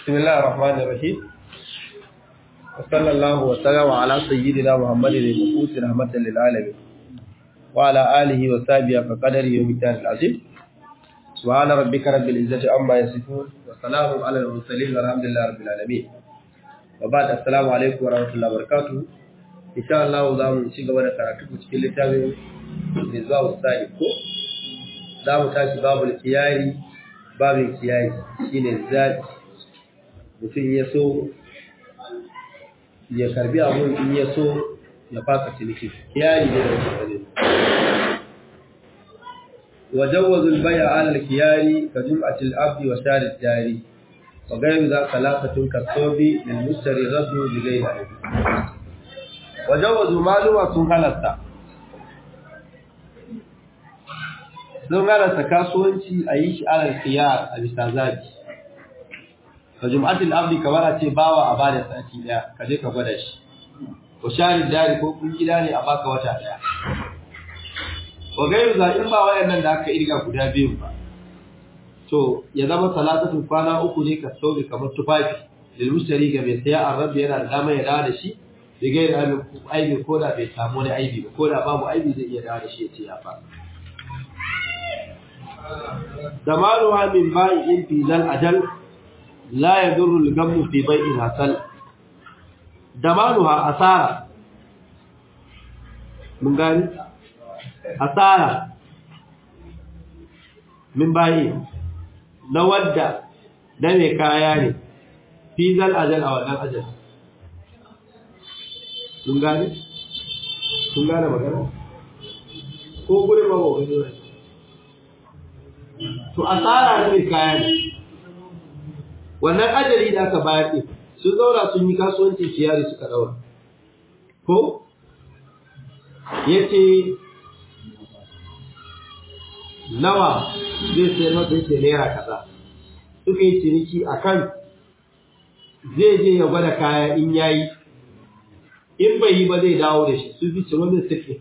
بسم الله الرحمن الرحيم وصلى الله وسلم على سيدنا محمد المبعوث رحمة للعالمين وعلى آله وصحبه فقدر يوم الدين العظيم سبحان ربك رب العزة عما يصفون وسلام على المرسلين والحمد لله رب العالمين وبعد السلام عليكم ورحمة الله وبركاته إن شاء الله zamu ci gaba da karatu cikin littafin Rizwa Sani ko zamu tashi babul kiyari babin kiyayi shine zaɓi mutum ya so ya karbi abun in ya so ya faka ciniki kiyayi ne da wasu وجوز البيع على الكيار كجمعة العبد وشار الجاري وغير ذا ثلاثة كالصوب للمشتري رد بغير عيب وجوز معلومة سنغلطة sun halarta kasuwanci a yi shi alal khiyar a bisa zabi ka jum'atul abdi kamar a ce bawa a bada sati daya ka je ka gwada shi ko shari dari ko kun gida ne a baka wata daya wa gairu za in ba wayannan da aka irga guda biyu ba to ya zama salatatun kwana uku ne ka sauke kamar tufafi lil mushtari ga mai saya an rabbi yana da dama ya dawo da shi da gairu aibi ko da bai samu wani aibi ba ko da babu aibi zai iya dawo da shi ya ce ya fasa زمانها من بائع في ذا الأجل لا يضر الغم في بيع الحصل زمانها أسارة من قال أسارة من بائع نودع دمي كاياني في ذا الأجل أو ذا الأجل من قال من قال مكان ko gurin ba ba to asara ne kaya ne wannan ajali da aka bayar din sun zaura sun yi kasuwanci ciyari suka daura ko yace nawa zai sai masa yake naira kaza suka yi ciniki akan zai je ya gwada kaya in yayi in bai yi ba zai dawo da shi su fi ci wani suke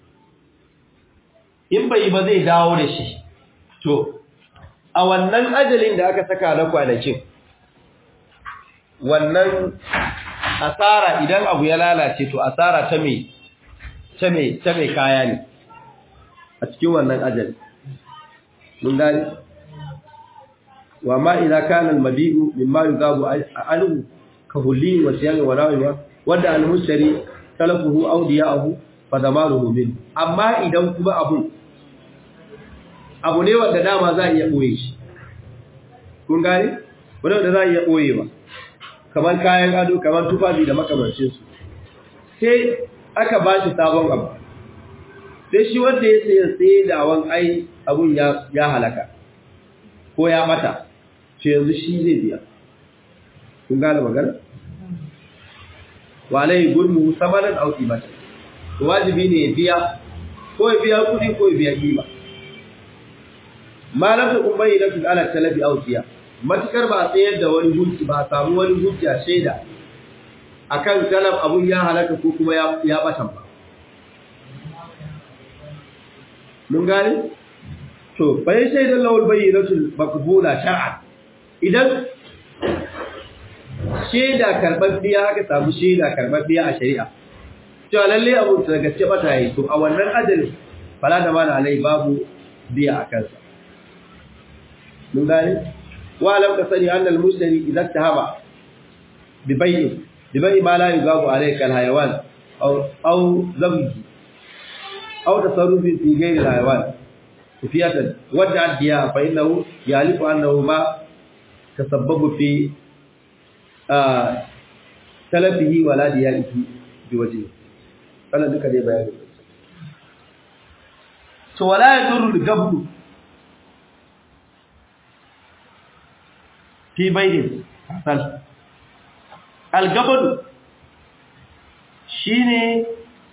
in bai yi ba zai dawo da shi To, a wannan ajalin da aka saka na kwanakin, wannan asara idan abu ya lalace to asara ta mai ta mai ta mai kaya ne a cikin wannan ajali. Mun gani? Wa ma idza kana al-mabi'u mimma yugabu anhu ka hulli wa siyami wa rawiwa wanda al-mushtari talafuhu aw diya'ahu fa zamanuhu min amma idan kuma abun abu ne wanda dama za a iya ɓoye shi kun gane wanda za a iya ɓoye ba kamar kayan ado kamar tufafi da makamancinsu sai aka ba shi sabon abu sai shi wanda ya sayi tsaye da awon ai abun ya halaka ko ya mata ce yanzu shi zai biya kun gane magana walai gudun samanin auki mata wajibi ne ya biya ko ya biya kudi ko ya biya kima ma lam takun bayyinatu ala talabi aw tiya matukar ba tsayar da wani hujji ba samu wani hujja shaida akan talab abun ya halaka ko kuma ya ya batan ba mun gane to bayan shaidan lawul bayyinatu maqbula shar'an idan shaida karbabbiya aka samu shaida karbabbiya a shari'a to lalle abu da gaske bata yi to a wannan ajalin fala da mana alai babu biya a kansa mun gane wa lam ka sani annal mushtari idan tahaba bi bay'i bi bay'i ma la yugabu alayka al hayawan aw aw zabji aw tasarrufi fi ghayri al hayawan kufiyatan wadda adiya fa innahu yalifu annahu ma tasabbabu fi talafihi wa la diyalihi bi wajhi kana duka dai bayani to wala yadurru al gabru fi bayin hasal algabadu shine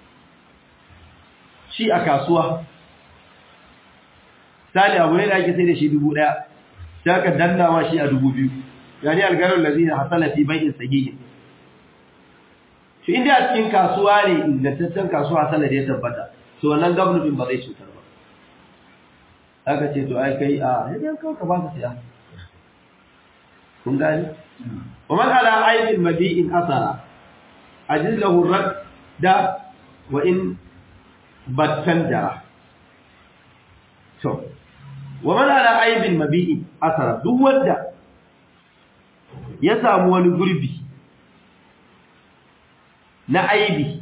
shi a kasuwa sali abu ne da ake sai da shi dubu ɗaya sai ka danna ma shi a dubu biyu yani algarar da zai hasala fi bayin sahihin shi inda a cikin kasuwa ne ingantaccen kasuwa hasala da ya tabbata to wannan gabnu din ba zai cutar ba aka ce to ai kai a yadda kawo ka ba ka siya kun gani wa man ala aibin mabi'in asara ajiz lahu radda wa in battan jara to wa man ala aibin mabi'in asara duk wanda ya samu wani gurbi na aibi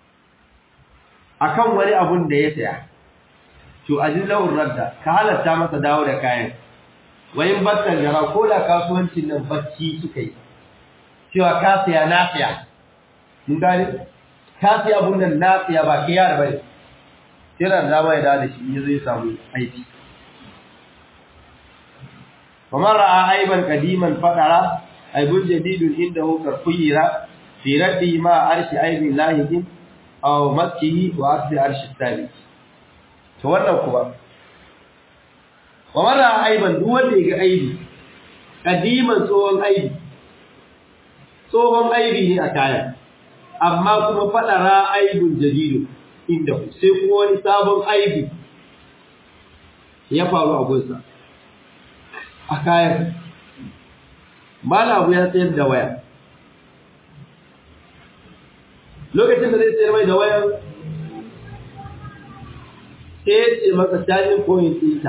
akan wani abun da ya saya to ajillahu radda ka halatta masa dawo da kayan wayin battan jara ko da kasuwancin nan bacci suka yi cewa ka saya na saya mun gane ka saya abun nan na saya ba kiyar bane yana da dama ya dawo da shi ya zai samu aiki kamar ra'a aiban qadiman fadara aibun jadidun indahu karfuyira fi raddi ma arshi aibin lahikin aw maskihi wa asli arshi tani to wannan kuma kamar ra'a aiban duk wanda ya ga aibi qadiman tsohon aibi tsohon aibi ne a kayan amma kuma fadara aibun jadidun inda sai kuma wani sabon aibi ya faru a gunsa a kayan malabu ya sayar da waya lokacin da zai sayar mai da wayan sai ya ce masa cajin point ɗinta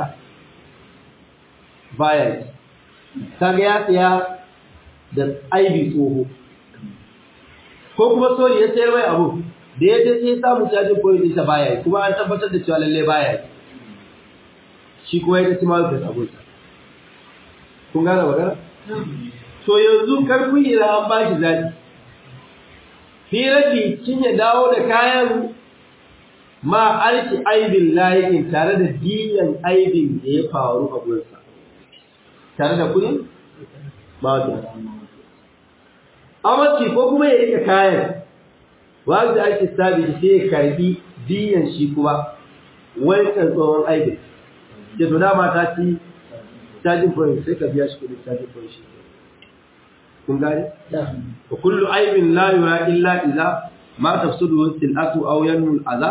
baya kaga ya saya da aibi tsoho ko kuma sori ya sayar mai abu da ya je sai samu cajin point ɗinta baya yi kuma an tabbatar da cewa lalle baya yi shi kuma ya ta cima da sabonsa kun gane magana to yanzu karfin ira an ba shi zaɓi firafi kin ya dawo da kayan ma arki aibin layikin tare da diyan aibin da ya faru a gunsa tare da kudin ba da amarci ko kuma ya rika kayan wanda ake sabi sai ya karbi diyan shi kuma wancan tsohon aibin da to dama ta ci charging point sai ka biya shi kudin charging point shi kun gane wa kullu aibin la yura illa idza ma tafsudu silatu aw yanmu al-adha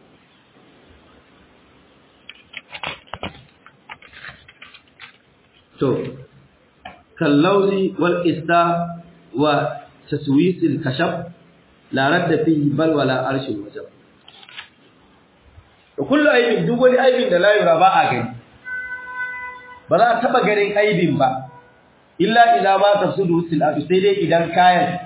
to kallawzi wal ista wa taswis al-kashaf la radda fihi bal wala arshil wajab wa kullu aibin duk wani aibin da la yura ba a gani ba za a taba ganin aibin ba illa ila ma tafsudu silatu sai dai idan kayan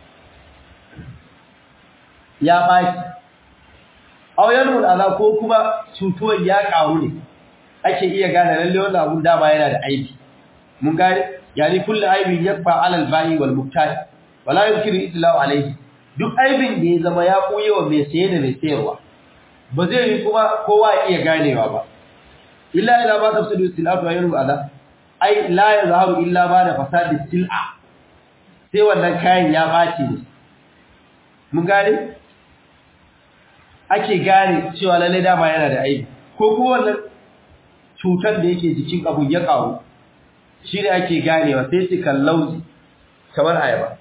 ya baki auyanul ala ko kuma cutuwar ya karu ne ake iya gane lalle wannan abun dama yana da aibi mun gane yani kullu aibin yakfa ala al-ba'i wal mubtadi wala yumkinu itlau alayhi duk aibin da ya zama ya koye wa mai saye da mai sayarwa ba zai yi kuma kowa ya iya ganewa ba illa ila ma tafsidu silatu wa yanu ala ai la yazharu illa ba da fasadi sil'a sai wannan kayan ya baci ne mun gane ake gane cewa lalle dama yana da aibi ko kuma wannan cutar da yake jikin abu ya karu shi ne ake ganewa sai su kallauzi kamar ayaba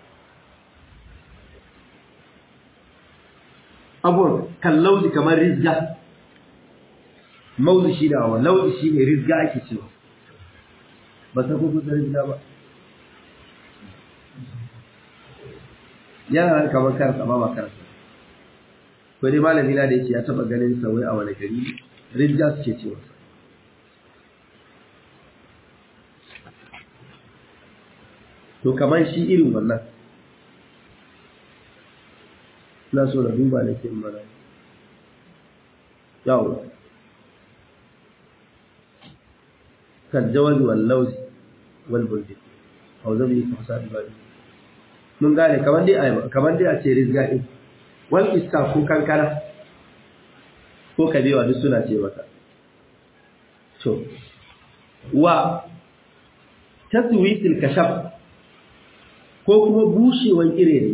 abun kallauzi kamar rizga mauzi shi da wa lauzi shi ne rizga ake cewa ba ta kuku da rizga ba yana nan kamar karsa ba ba karsa ko dai malami na da yake ya taba ganin sa wai a wani gari rizga suke cewa to kamar shi irin wannan na so na duba da ke mana yawo kan jawazi wal lauzi wal buldi au zabi ka fasa da mun gane kamar dai ayaba kamar dai a ce rizga din wal iska ko kankara ko kabewa duk suna ce maka to wa taswisil kashaf ko kuma bushewan irere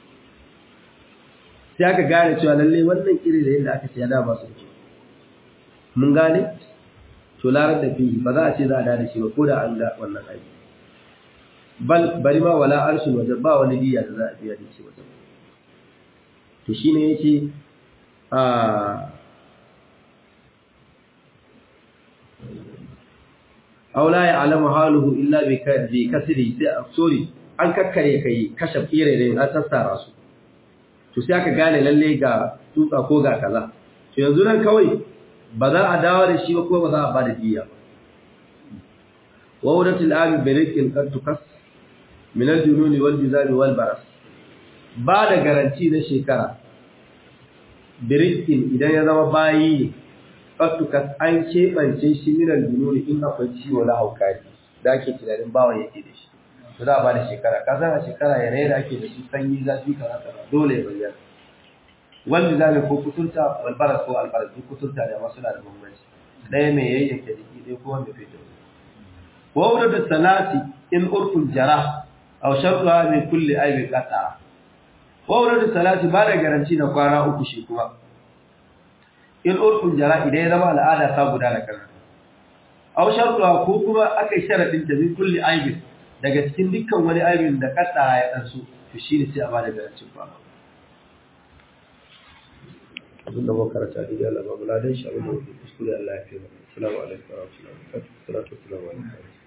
sai aka gane cewa lalle wannan irere da aka siya da ba su ce mun gane to larar da fi ba za a ce za a da shi ba ko da an ga wannan aiki bal bari ma wala arshul wajen ba wani diya da za a biya da shi wajen to shine yace a aw la ya'lamu haluhu illa bi kasri sai sorry an kakkare kai kashe firere an sassara su to sai aka gane lalle ga tutsa ko ga kaza to yanzu nan kawai ba za a dawo da shi ba ko ba za a ba da diya ba wa wadatul abi birikin qad tukas min al-jununi wal bizari wal baras ba da garanti na shekara birikin idan ya zama bayi ne qad tukas an kebance shi min al-jununi in akwai ciwo na haukari da ake tunanin bawa yake da shi to za a ba da shekara ka san a shekara yanayi da ake da shi sanyi zafi kaza kaza dole ya bayyana wanda zabe ko kuturta wal baras ko al baras duk kuturta da masu da bambanci ɗaya mai yayyake jiki ɗaya ko wanda fito wa wurda salati in urful jara aw shartuha min kulli aibin qata wa wurda salati ba da garanti na kwana uku shi kuma in urful jara idan ya zama al'ada ta gudana kana aw shartuha ko kuma aka sharadin ta min kulli aibin daga cikin dukkan wani aibin da qata ya dan su to shine sai a ba da garanti kwana abinda muka karanta da Allah ba mu ladan shi abinda muke kuskure Allah ya fi mu assalamu alaikum wa rahmatullahi wa barakatuh salatu wassalamu alaikum